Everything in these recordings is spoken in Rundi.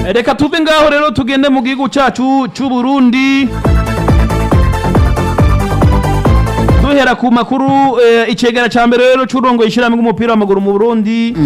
reka tuve ngaho rero tugende mu gihugu cyacu cy'u Burundi duhera ku makuru eh, icegera ca mbere rero c'urongoye ishirahamwe ry'umupira w'amaguru mu Burundi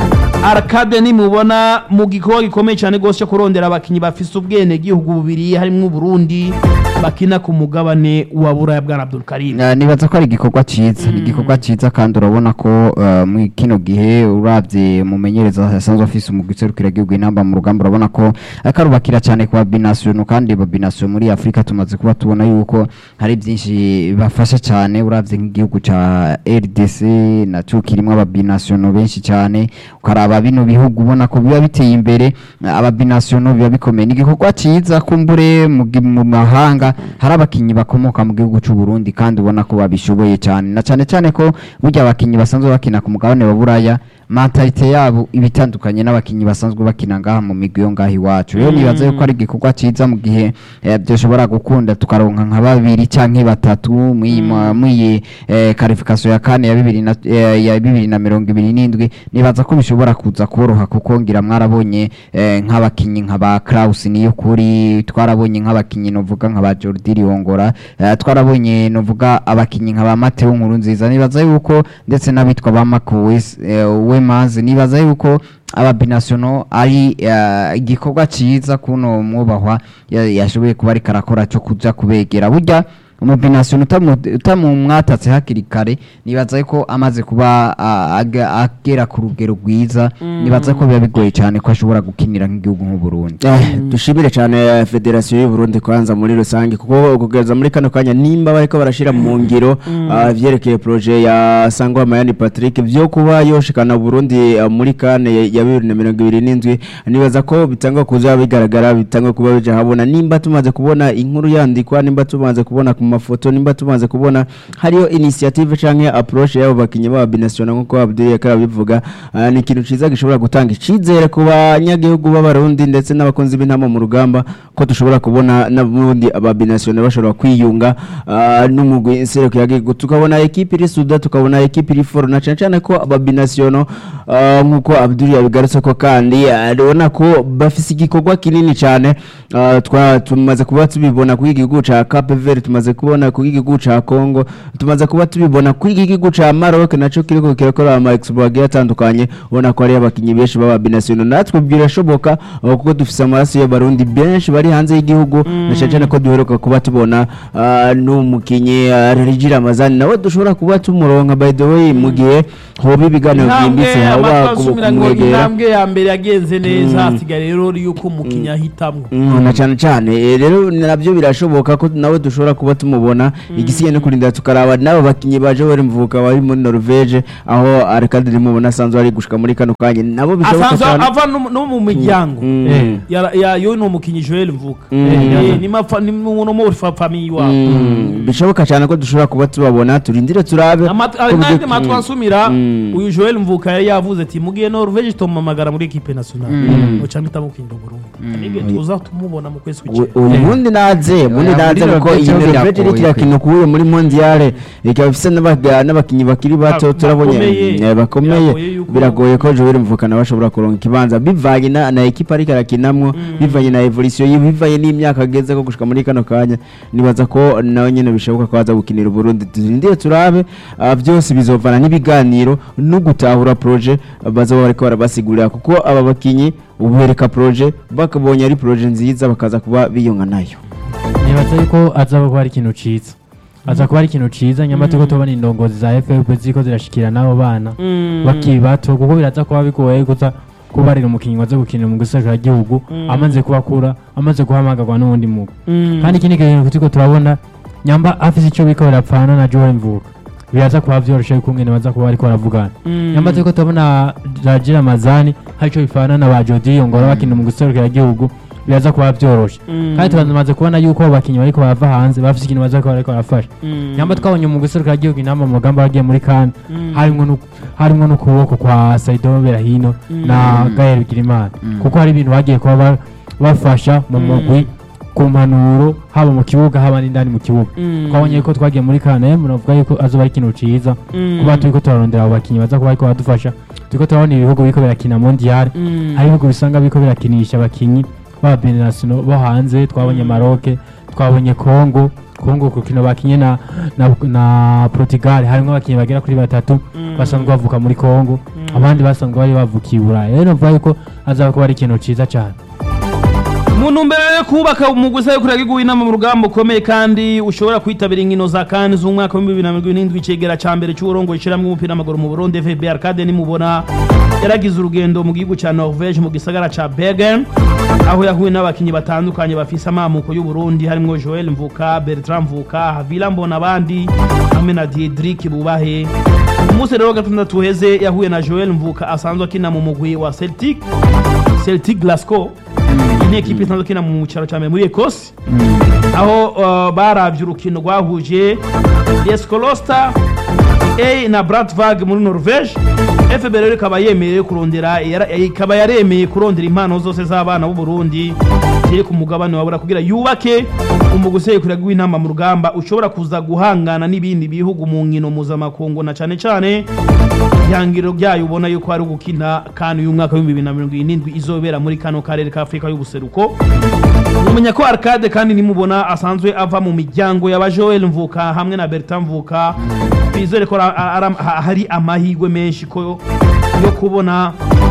Arcade nimubona mu gikorwa gikomeye cyane gose cyo kurondera abakinyi bafise ubwene gihugu bubiri harimwo Burundi bakina ku mugabane wa Buraya bwa Abdul Karim Na- nibaza ko ari igikorwa ciza ni igikorwa ciza kandi urabona ko eh, mu kino gihe uravye mumenyereza yasanzwe afise umugwi userukira igihugu inamba mu rugamba urabona ko akarubakira cyane ku babinasiyono kandi babinasiyo muri afurika tumaze kuba tubona yuko hari byinshi bafasha cyane uravye nk'igihugu ca rdc naco kirimwo ababinasiyono benshi cyane ukaraba bino bihugu ubona ko biba biteye imbere ababinasiyono biba bikomeye ni igikorwa ciza kumbure mu gi- mu mahanga hari abakinyi bakomoka mu gihugu c'u Burundi kandi ubona ko babishoboye cyane na cyane cyane ko burya abakinyi basanzwe bakina ku mugabane wa Buraya mentalite yabo ibitandukanye n'abakinyi basanzwe bakina ngaha mu migwi yo ngaha iwacu rero nibaza yuko ari igikorwa ciza mu gihe eh, byoshobora gukunda tukaronka nka babiri canke batatu mw'iyi ma- mw'iyi eh, qualification ya kane ya bibiri na eh, ya bibiri na mirongo ibiri n'indwi nibaza ko bishobora kuza koroha kuko ngira mwarabonye eh, nk'abakinyi nka ba Kraus niyo kuri twarabonye nk'abakinyi novuga nka ba Jordi Riongora eh, twarabonye novuga abakinyi nka ba Mateo Nkuru nziza nibaza yuko ndetse n'abitwa ba Makuwes Wemazi nibaza yuko ababinasiono ari eh, igikorwa ciza kuno mwubahwa ya- yashoboye kuba ariko arakora cyo kuja kubegera burya umubinasiyono utamumwatatse hakiri kare nibaza ko amaze kuba ah, aga- agera ku rugero rwiza nibaza ko biba bigoye cyane ko ashobora gukinira nk'igihugu nk'u Burundi Eh, dushimire cyane eh, federasiyo y'u Burundi kwanza muri rusange kuko kugeza muri kano kanya nimba bariko barashira mu ngiro ah, vyerekeye projet ya Sangwa Mayani Patrick vyo kuba yoshikana Burundi ah, muri kane ya- ya 2027 nibaza ko bitangwa kuza bigaragara bitangwa kuba bija habona nimba tumaze kubona inkuru yandikwa nimba tumaze kubona ku mafoto nimba tumaze kubona hariyo initiative canke approach yabo bakinyi ba binational nkuko Abdul yakara bivuga ah, ni ikintu ciza gishobora gutanga icizere ku banyagihugu b'abarundi ndetse n'abakunzi b'intama mu rugamba ko dushobora kubona n'ubundi ababinational bashobora kwiyunga ah, n'umugwi nsereko yagihugu tukabona ekipe iri suda tukabona ekipe iri foro na cane cane ko ababinational ah, nkuko Abdul yabigarutse ko kandi ah, urabona ko bafise igikorwa kinini cyane ah, twa tumaze kuba tubibona kuri igihugu ca Cape Verde tumaze kubona kuri igihugu ca Congo tumaze kuba tubibona kuri igihugu ca Maroc naco kiriko kirakora ama expo agiye atandukanye ubona ko ari abakinyi benshi baba binational natwe birashoboka ah, kuko dufise amaraso y'abarundi benshi bari hanze y'igihugu na cane cane ko duheruka kuba tubona ah, n'umukinyi ah, Rigi Ramazani nawe dushobora kuba tumuronka by the way mu gihe hoba ibiganiro intambwe byimbitse haba amatwasumira ngo kumwegera intambwe ya mbere yagenze neza hasigaye rero yuko umukinnyi ahitamwo Mm, na cyane cyane eh, rero nabyo birashoboka ko nawe dushobora kuba tumubona igisigaye no kurinda tukaraba n'abo bakinnyi baje bari mvuka bari muri Norvege aho Arkadiri mubona asanzwe ari gushika muri kano kanya nabo bishoboka asanzwe cyane ava no no mu miryango Mm. Eh, ya- ya- yo ni umukinnyi Joel Mvuka Mm. Eh, ni mafa- ni umuntu muri fa- famiye iwabo Mm, bishoboka cyane ko dushobora kuba tubabona turindire turabe Amat- ko ari byo- nanjye matwi ansumira Mm. uyu Joel Mvuka yari yavuze ati mugiye Norvege tumamagara muri equipe nationale uca mpitamo kwinda Burundi nibyo tuza tumubona mu kwezi U- kw'icenda ubundi naze ubundi Ya, naze muri kuko Norvege iyi ho Norvege biragoye iri kirakina kubuye muri mondiale ikaba ifise n'abaga- n'abakinyi bakiri bato Ba- turabonye bakomeye. eh, bakomeye Biragoye yuko- biragoye ko Joel Mvukana bashobora kuronka ikibanza bivanye na, na ekipa ariko arakinamwo bivanye na evolution yiwe bivanye n'imyaka ageze ko gushika muri kano kanya nibaza ko nawe nyene bishoboka ko aza gukinira Burundi turindire turabe ah, byose bizovana n'ibiganiro no gutahura projet ah, bazoba bariko barabasigurira kuko aba bakinyi ubereka projet bakabonye ari projet nziza bakaza kuba biyunga nayo nibaza yuko aza kuba ari ikintu ciza aza kuba ari ikintu ciza nyamara turiko tubona indongozi za FFP ziriko zirashikira n'abo bana bakiri bato kuko biraza kuba bigoye kuza kubarira umukinnyi waza gukinira mu gisagara gihugu amaze kubakura amaze guhamagarwa n'uwundi mugwi kandi ikindi kintu turiko turabona nyamba afise ico biko barapfana na Joel Mvuka biraza kuba vyoroshe yuko ngene baza kuba bariko baravugana nyamba turiko turabona Rajira Mazani hari ico bifana na ba Jody Yongora bakinira mu gisagara gihugu biraza kuba vyoroshe kandi turamaze kubona yuko abo bakinnyi bariko barava hanze bafise ikintu baza kuba bariko barafasha nyamba twabonye mu guserukira igihugu inama mu rugamba bagiye muri kan harimwo nu- harimwo n'ukuboko kwa Saido Berahino na Gael Bigirimana kuko hari ibintu bagiye kuba ba- bafasha mu mugwi ku mpanuro haba mu kibuga haba n'indani mu kibuga twabonye ko twagiye muri kane muravuga yuko azoba ari ikintu ciza kuba turiko turarondera abo bakinnyi baza kuba bariko badufasha turiko turabona ibihugu biriko birakina mondial hari ibihugu bisanga biriko birakinisha abakinnyi ba binasino bo hanze twabonye Maroc twabonye Congo Congo ku kino bakinye na, na, na Portugal harimo abakinnyi bagera kuri batatu basanzwe bavuka muri Congo abandi basanzwe bari bavukiye i Burayi rero mvuga yuko azaba kuba ari ikintu ciza cyane mu ntumbero yo kubaka umuguzi wo kurega inama mu rugamba ukomeye kandi ushobora kwitabira inkino za kane z'umwaka w'ibihumbi bibiri na mirongo irindwi icegera ca mbere c'uburongo ishiramwe umupira w'amaguru mu burundi fb arcade nimubona yaragize urugendo mu gihugu ca norvege mu gisagara ca bergen aho yahuye n'abakinyi batandukanye bafise amamuko y'uburundi harimwo joel mvuka bertrand mvuka havila mbona abandi hamwe na diedrik bubahe umunsi rero wa gatandatu uheze yahuye na joel mvuka asanzwe akina mu mugwi wa celtic celtic glasgow ni ekipe isanzwe ikina mu cyaro cya mbere muri ecosse aho uh, baravye urukino rwahuje escolosta a na bratvarg muri norvege fb rero ikaba yemerewe kurondera yara- ikaba yaremeye kurondera impano zose z'abana b'u burundi ziri ku mugabane wabura kugira yubake umuguseye kurega w'intama mu rugamba ushobora kuza guhangana n'ibindi bihugu mu nkino mpuzamakungu na cane cane ihangiro ryayo ubona yuko ari ugukina kandi uyu mwaka w'ibihumbi bibiri na mirongo irindwi izobera muri kano karere ka afurika y'ubuseruko mumenya ko arcade kandi nimubona asanzwe ava mu miryango y'aba joel mvuka hamwe na bertin mvuka twizere ko ara- ara- ha- hari amahirwe menshi ko yo kubona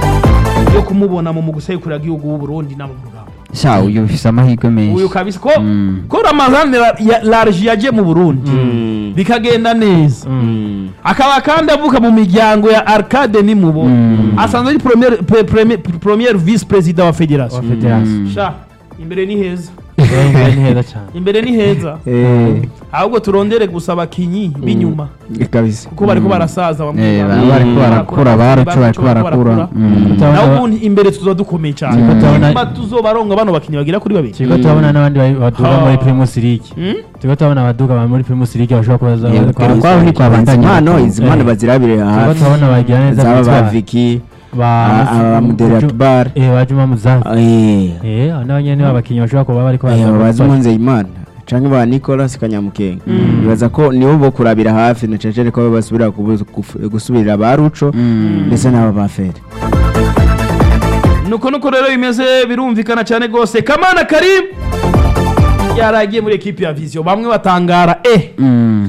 yo kumubona mu muguseyukura igihugu w'u Burundi nabo mu rugamba sha uyu ufise amahirwe menshi uyu kabisa ko Mm. ko Ramazan la- ya- large yaje mu Burundi bikagenda neza akaba kandi avuka mu miryango ya Arcade nimubona Mm. asanzwe ari premier pre- premier premier vice president wa wa federation federasiyo sha imbere ni heza imbere ni heza cyane imbere ni heza Eh, ahubwo turondere gusa abakinyi b'inyuma kabisa kuko bariko barasaza bamwe Eh, bamwe. bariko barakura baracu bariko barakura Mm. naho ubundi imbere tuzoba dukomeye cyane Turiko turabona- nyuma tuzobaronga bano bakinyi bagira kuri babiri turiko turabona n'abandi bari- baduga Ha. muri primus league Mm? turiko turabona abaduga ba muri primus league bashobora kuba za- Eh, kwa- kwabo ni kwa bandanya impano bakuru. izi mpano Eh. bazirabire turiko hafi turabona bagira neza zaba ba bitwara. viki ba abamuderi akbar eh ba Juma Muzazi Eh, eh abo nabo nyene abakinyi bashobora kuba bariko eh, baraza bazi gufasha. Nzeyimana canke ba Nicolas Kanyamukenga bibaza ko nibo bo kurabira hafi na cecere ko basubira kubu- guf- gusubirira ba Ruco Mm. ndetse n'aba ba Fere nuko nuko rero bimeze birumvikana cyane rwose kamana karim yaragiye muri ekipi ya viziyo bamwe batangara eh Mm.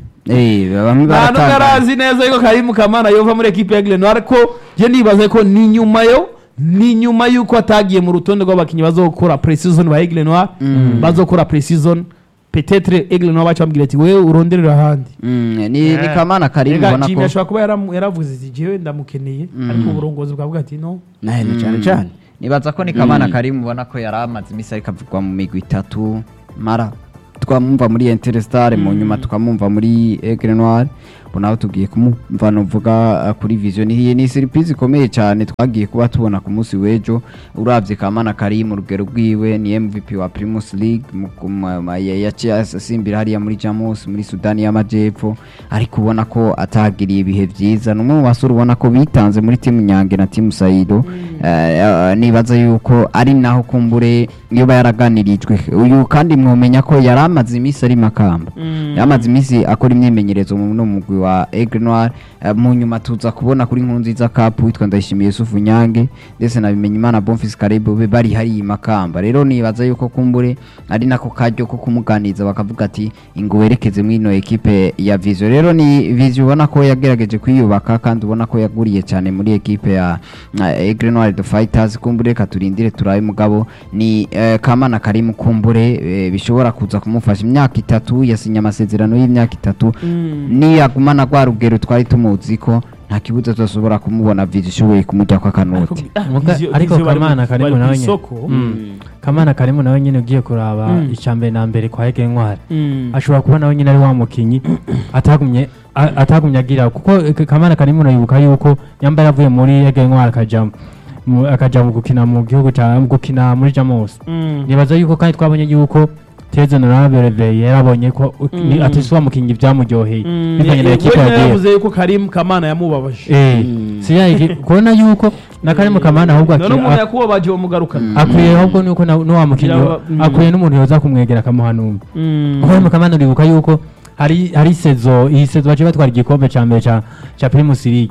Eh, bamwe nta n'ubwo baratanga arazi neza yuko karimu kamana yova muri ekipi ya Grenoir ariko je nibaza ko ni nyuma yo ni nyuma yuko atagiye mu rutonde rw'abakinnyi bazokora pre-season ba Aigle Noir bazokora pre-season peut-être Aigle Noir baca bambwira ati wewe uronderera ahandi Mm, ni ni kamana karimu Ega ubona Jimmy ko ashobora kuba yaram- yaravuze ati jewe ndamukeneye ariko uburongozi bwavuga ati no nahe na cane cane nibaza ko ni kamana karimu ubona ko yari amaze iminsi ariko avugwa mu migwi itatu mara twamumva muri Interestare mu nyuma tukamumva muri Aigle Noir ubu nawe tugiye kumumva nuvuga uh, kuri vision iyi ni surprise ikomeye cyane twagiye kuba tubona ku munsi w'ejo uravye kamana karimu urugero rwiwe ni MVP wa Primus League mu- ku ma- ma- ya- yaciye asimbira hariya muri Jamus muri Sudani y'Amajepfo ariko ubona ko atagiriye ibihe vyiza ni umwe mu basore ubona ko bitanze muri timu Nyange na timu Saido Eh, eh, nibaza yuko ari naho kumbure niba yaraganirijwe uyu kandi mwomenya ko yari amaze iminsi ari makamba yari amaze iminsi akora imyimenyerezo mu no mugwi wa Aigle Noir Eh, mu nyuma tuza kubona kuri nkuru nziza cup witwa Ndayishimiye Yusufu Nyange ndetse na Bimenyimana Bonfils Karebe be bari hari i makamba rero nibaza yuko kumbure ari nako karyo ko kumuganiriza bakavuga ati ingo werekeze muri ino ekipe ya Vision rero ni Vision ubona ko yagerageje kwiyubaka kandi ubona ko yaguriye cyane muri ekipe ya uh, Aigle Noir the Fighters kumbure katurindire turabe mugabo ni eh, Kamana Karimu kumbure eh, bishobora kuza kumufasha imyaka itatu yasinye amasezerano y'imyaka itatu niyagumana rwa rugero twari tumuzi ko nta kibuza tudashobora kumubona Vision ishoboye kumujya kwa kanoti Muga- Vizio- ariko Vizio bari mu- Kamana Karimu bari nawe ku nyene. isoko. Mm. kamana karimu nawe nyine ugiye kuraba Mm. icambere na mbere kwa Ege Ntwari Mm. ashobora kuba nawe nyine ari wa mukinyi atagumye a- atagumye agira kuko eh, kamana karimu urayibuka yuko yamba yavuye muri Ege Ntwari akaja mu- akaja mu gukina mu gihugu ca mu gukina muri Jamus Mm. nibaza yuko kandi twabonye yuko Teze Honorable yarabonye ko uh, ni- Mm. ati si wa mukinyi byamuryoheye Mm. bivanye na Ni- ekipe we yagiye yaravuze yuko Karim Kamana yamubabaje eh si yayigi kubona yuko na Karimu Kamana ahubwo none aki- umuntu a- yakubabaje bamugarukana akwiye ahubwo nuko na- n'uwa mukinyi Yaba- mm. akwiye n'umuntu yoza kumwegera akamuhanura Mm. kuko mu kamana uribuka yuko hari hari sezo iyi sezo baje batwara igikombe ca mbere ca ca Primus League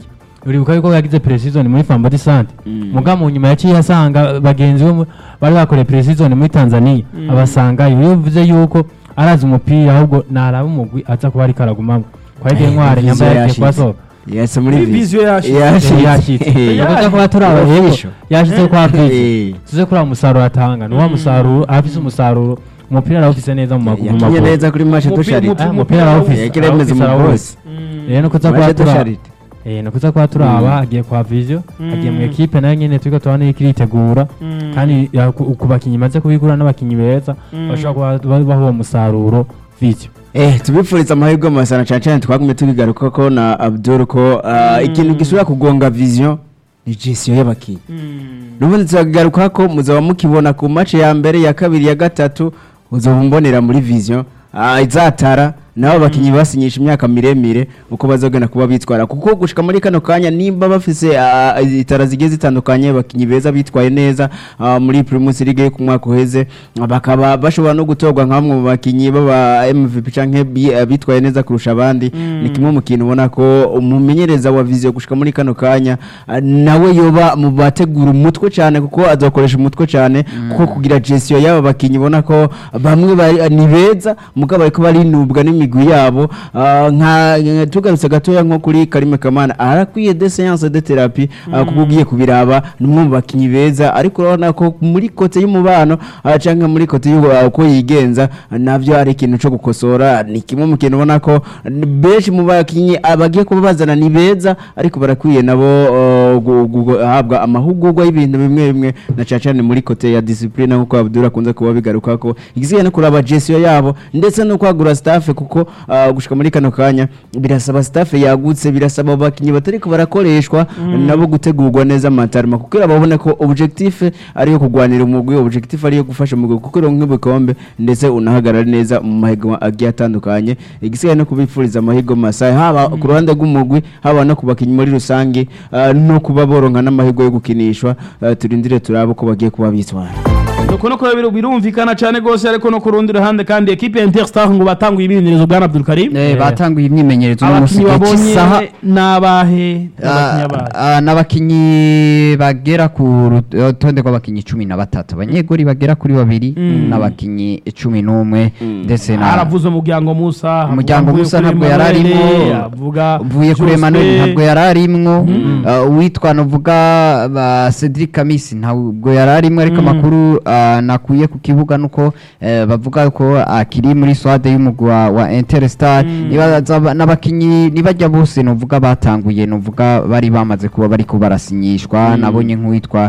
uribuka yuko yagize pre-season muri Fambodi Sante Mm. muga mu nyuma yaciye asanga bagenzi be mu- bari bakoreye pre-season muri Tanzania abasanga iyo bivuze yuko arazi umupira ahubwo naraba umugwi aza kuba ariko aragumamo kwa Ege Ntware Vision nyamba yagiye yashitse. kubasohoka yase muri Muri vision vision yashitse. Yashitse. yashitse Eh. yavuze ko baturaba yego Official. yashitse kwa Eh. Vision tuze kuri umusaruro atanga ni wa musaruro afise umusaruro umupira arawufise neza mu maguru mu yakinye maguru neza kuri match Umupira- dusharite umupira- Ah, umupira arawufise yakire neza arawufise, mu arawufise. boss rero nuko uza match kuba turaba dusharite Eh, nuko uza kuba turaba agiye kwa Vision agiye mu Mm. ekipe nayo nyene turiko turabona yuko iritegura Mm. kandi ya- ku ku bakinyi imaze kubigura n'abakinyi beza Mm. bashobora kuba baha uwo musaruro Vision Eh, tubifuriza amahirwe masana cyane cyane twagumye tubigaruka ko na Abdul ko ah, ikintu gisubira kugonga vision ni gestion y'abakinyi Mm. nubundi turagaruka ko muzaba mukibona ku match ya mbere ya kabiri ya gatatu uzaba umbonera muri vision ah, izatara nabo bakinyi basinyisha imyaka miremire uko bazogenda kuba bitwara kuko gushika muri kano kanya nimba bafise ah, itara zigiye zitandukanye bakinyi beza bitwaye neza ah, muri Primus League yo ku mwaka uheze ah, bakaba bashobora no gutorwa nka bamwe mu bakinyi baba MVP canke bi- ah, bitwaye neza kurusha abandi ni kimwe mu kintu ubona ko umumenyereza wa vision gushika muri kano kanya ah, nawe yoba mu bategura umutwe cyane kuko azakoresha umutwe cyane kuko kugira gestion y'aba bakinyi ubona ko bamwe bari- ni beza mugabo bariko barinubwa n'imigwi yabo ah, nka nka- tugarutse gatoya nko kuri Karime Kamana arakwiye de séance de thérapie ah, kuko ugiye kubiraba ni umwe mu bakinyi beza ariko urabona ko muri kote y'umubano ah, canke muri kote y'uko yigenza ah, navyo ari ikintu cyo gukosora ni kimwe mu kintu ubona ko benshi mu bakinyi abagiye kuba bazana ni beza ariko barakwiye nabo uh, gu- gu- guhabwa amahugurwa y'ibintu bimwe bimwe na cyane cyane muri kote ya discipline nkuko Abdul akunze kuba bigaruka ko igisigaye no kuraba gestion yabo ndetse no kwagura staff kuko uh, gushika muri kano kanya birasaba staff yagutse birasaba abakinyi batariko barakoreshwa nabo gutegurwa neza amatarima kuko babone ko objectif ariyo kugwanira umugwi objectif ariyo gufasha umugwi kuko ronka nk'ibikombe ndetse unahagarara neza mu mahiganwa agiye atandukanye igisigaye no kubifuriza amahirwe masa haba ku ruhande rw'umugwi haba no ku bakinyi muri rusange ah, no kuba boronka n'amahirwe yo gukinishwa ah, turindire turabe uko bagiye kuba bitwara nuko nuko biru- birumvikana cyane rwose ariko no ku rundi ruhande kandi ekipe ya interstar ngo batanguye ibimenyereza bwa Abdul Karim Eh, batanguye imyimenyerezo uno munsi abakinnyi igihe cy'isaha babonye n'abahe n'abakinnyi Ah, abahe ah, n'abakinyi bagera ku rutonde rw'abakinyi cumi na batatu abanyegori bagera kuri babiri Mm. n'abakinyi cumi n'umwe ndetse na haravuze umuryango Musa Umuryango havuga Musa kuri ntabwo yari Emmanuel, arimo. avuga uvuye kuri Joseph, Emmanuel ntabwo yari arimwo uh, uwitwa novuga ba Cedric Kamisi ntabwo yari arimwo ariko Mm. amakuru uh, nakuye ku kibuga nuko eh, bavuga ko akiri muri swade y'umugwi wa, wa Interstar Mm. nibaza ba- n'abakinyi nibajya bose novuga batanguye novuga bari bamaze kuba bariko barasinyishwa nabonye nk'uwitwa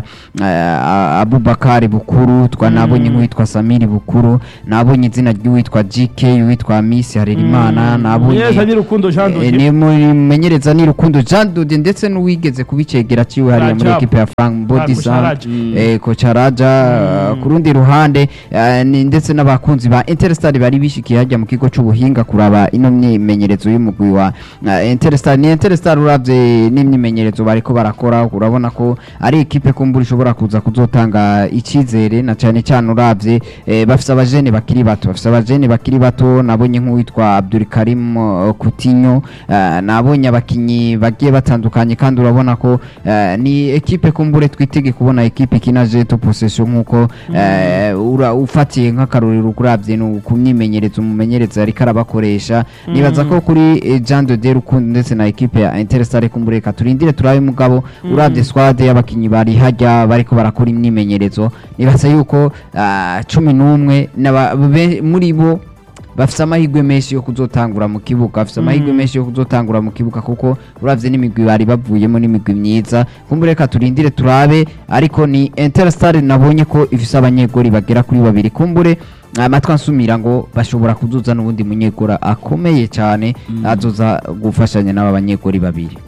uh, Abubakar Bukuru twa nabonye nk'uwitwa Samiri Bukuru nabonye izina ry'uwitwa GK uwitwa Miss Harerimana nabonye Yes, ari Rukundo Jean Eh, Dodier. ni mumenyereza ni rukundo Jean Dode ndetse n'uwigeze kubicegera ciwe hariya muri Rajab. equipe ya Frank Body Ah, Kocharaja. eh Kocharaja uh, ku rundi ruhande uh, ni ndetse n'abakunzi ba Interstar bari bishikiye hajya mu kigo c'ubuhinga kuraba ino myimenyerezo y'umugwi wa uh, Interstar ni Interstar uravye n'imyimenyerezo bariko barakora urabona ko ari equipe kumbura ishobora kuza kuzotanga icizere na cyane cyane uravye eh, bafise abajene bakiri bato bafise abajene bakiri bato nabonye nk'uwitwa Abdul Karim uh, Coutinho uh, nabonye abakinyi bagiye batandukanye kandi urabona ko uh, ni equipe kumbure twitege kubona equipe ikinaje to possession nkuko uh, ura ufatiye nk'akarorero kuravye no ku myimenyerezo umumenyereza ariko arabakoresha nibaza ko kuri eh, Jean de Rukundo ndetse na equipe ya Interstar kumbure ka turindire turabe mugabo uravye squad y'abakinyi bari hajya bariko barakora imyimenyerezo nibaza yuko uh, cumi n'umwe n'aba- be- muri bo bafise amahirwe menshi yo kuzotangura mu kibuga bafise amahirwe menshi yo kuzotangura mu kibuga kuko uravye n'imigwi bari bavuyemo n'imigwi myiza kumbure reka turindire turabe ariko ni Interstar nabonye ko ifise abanyegori bagera kuri babiri kumbure amatwi ansumira ngo bashobora kuzuza n'ubundi munyegora akomeye cyane azoza gufashanya n'aba banyegori babiri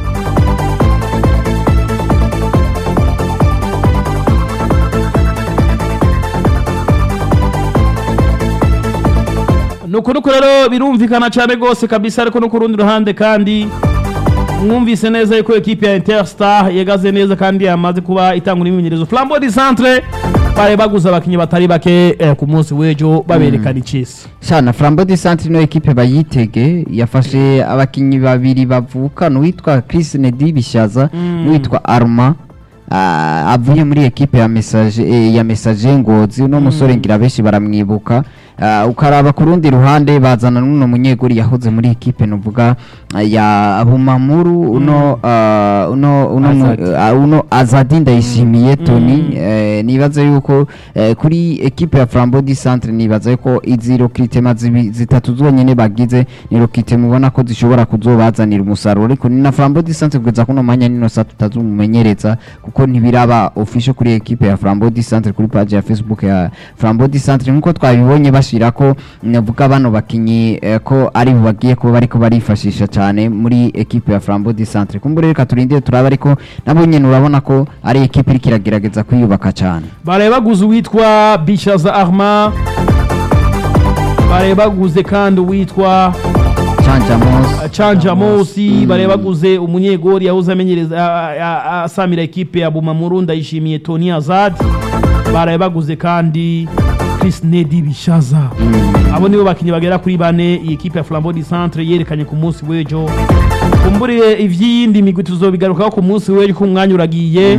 nuko nuko rero birumvikana cyane rwose kabisa ariko no ku rundi ruhande kandi mwumvise neza yuko ekipe ya interstar yagaze neza kandi yamaze kuba itanga imyimenyerezo flambo di centre bari baguze abakinnyi batari bake eh, ku munsi w'ejo baberekana icisi shana flambo de centre no ekipe bayitege yafashe abakinyi babiri bavukana uwitwa Chris Nedi Bishaza n'uwitwa Arma ah, avuye muri ekipe ya message eh, ya message ngozi uno musore ngira benshi baramwibuka Ah, ukaraba ku rundi ruhande bazana n'uno munyeguri yahoze muri ekipe nuvuga ah, ya Bumamuru uno ah, uno uno mu- Azadi. ah, uno Azadi ndayishimiye Tony eh, nibaza yuko eh, kuri ekipe ya Flambeau du Centre nibaza yuko izi recruitment zibi- zitatu zonyene bagize ni recruitment mubona ko zishobora kuzobazanira umusaruro ariko ni na Flambeau du Centre kugeza kuno mwanya nino saa tutazumumenyereza kuko ntibiraba official kuri ekipe ya Flambeau du Centre kuri page ya Facebook ya Flambeau du Centre nkuko twabibonye bashirako navuga bano bakinyi eh, ko ari bo bagiye kuba bariko barifashisha cyane muri ekipe ya Flambeau du Centre kumbure reka turindire turaba ariko nabo nyene urabona ko ari ekipe iriko iragerageza kwiyubaka cyane baraye baguze uwitwa bishaza arma baraye baguze kandi uwitwa Chanja Mos canja mosi baraye baguze umunyegori yahoze amenyereza a- a- a- asamira ekipe ya bumamuru ndayishimiye tony azad baraye baguze kandi chris nedi bishaza abo nibo bakinnyi bagera kuri bane iyi ekipe ya flambeau du centre yerekanye ku munsi w'ejo kumburiye ivy'iyindi migwi tuzobigarukaho ku munsi w'ejo ko umwanya uragiye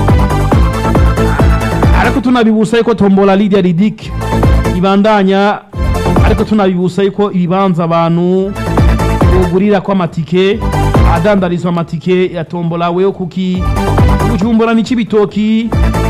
ariko tunabibusa yuko tombola lidia ridik ibandanya ariko tunabibusa yuko ibibanza abantu ugurira ko amatike adandarizwa amatike ya tombola weho kuki bujumbura ni cibitoki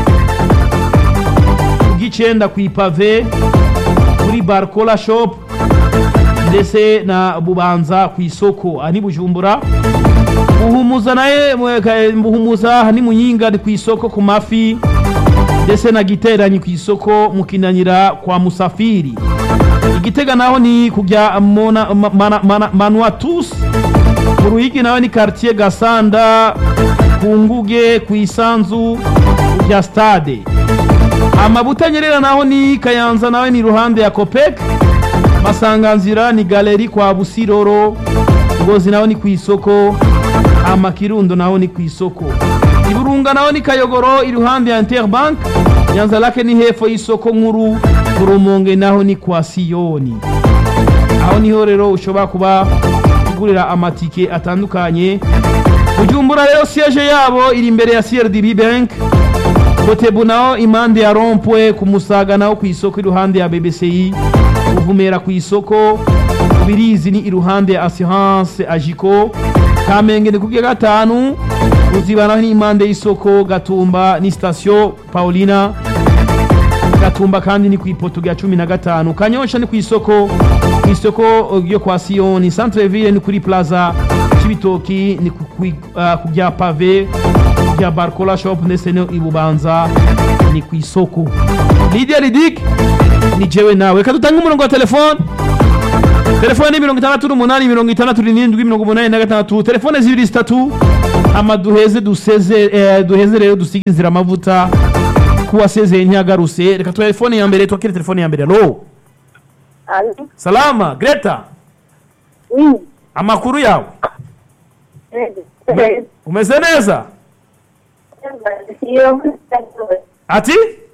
ugicenda ku ipave kuri barcola shop ndetse na bubanza ku isoko aha ni bujumbura buhumuza naye mwe- ka- buhumuza aha ni muyinga ni ku isoko ku mafi ndetse na giteranyi ku isoko mukinanyira kwa musafiri igitega naho ni kujya mona ma- mana- mana- manuatus mu ruhigi naho ni quartier gasanda ku nguge ku isanzu kujya stade amabutanyerera naho ni kayanza nawe ni ruhande ya kopek masanganzira ni galeri kwa busiroro ngozi naho ni ku isoko amakirundo naho ni ku isoko iburunga naho ni kayogoro iruhande ya interbank nyanza lake ni hepfo y'isoko nkuru ku rumonge naho ni kwa siyoni aho niho rero ushobora kuba ugurira amatike atandukanye bujumbura rero siege yabo iri imbere ya crdb bank kotebu naho impande ya rompwe ku musaga naho ku isoko iruhande ya bbci kuvumera ku isoko birizi ni iruhande ya assurance ajiko kamenge ni kubya gatanu ruziba naho ni impande y'isoko gatumba ni station paulina gatumba kandi ni ku ipoto rya cumi na gatanu kanyosha ni ku isoko ku isoko ryo kwa siyoni centre ville ni kuri plaza cibitoki ni ku- ku ah, ku bya pave ku bya barcola shop ndetse no ibubanza ni ku isoko lidia lidik ni jewe nawe reka dutange umurongo wa telefone telefone ni mirongo itandatu n'umunani mirongo itandatu n'irindwi mirongo umunani na gatandatu telefone zibiri zitatu ama duheze duseze eh, duheze rero dusige inzira amavuta kuwasezeye ntiyagaruse reka telefone ya mbere twakire telefone ya mbere alo Allô salama greta Oui. amakuru yawe Eh, umeze neza Sio ati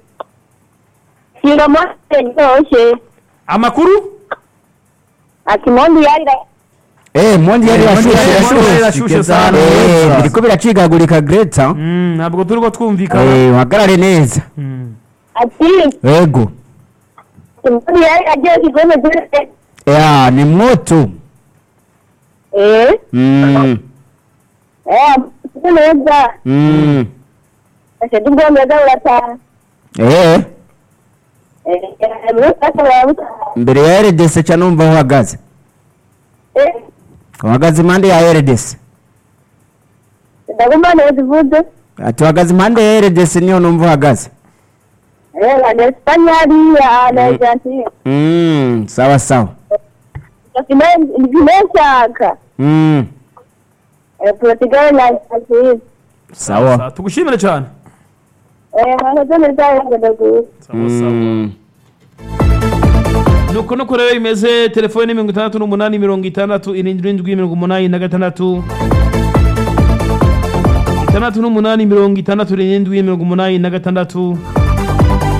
sio mose nyoshe amakuru ati mondi yarira Eh, mondi yari Eh, yashushe Mondi yari yashushe. yashushe sana. Eh, biriko biracikagurika Greta. Mm, ntabwo turiko twumvikana Eh, uhagarare neza. Mm. ati Yego. mondi yarira agiye kigome zose Ya, ni moto. eh Mm. eh sio neza Mm. ase tugomba za urata Eh, eh mwe sasa wabuta mbere ya RDC cha numva uhagaze. eh Uhagaze impande ya RDC. ndagomba neza vuze Ati uhagaze impande ya RDC niyo numva uhagaze. eh na Espanyol ya na Argentina Mm, sawa sawa. ndimeshaka Mm. eh Portugal na Argentina Sawa. Sa- tugushimire cyane eh hano neza ndaguye sawa sawa Mm. nuko nuko rero imeze telefone ni mirongo itandatu n'umunani mirongo itandatu irindwi mirongo umunani na gatandatu itandatu n'umunani mirongo itandatu irindwi mirongo umunani na gatandatu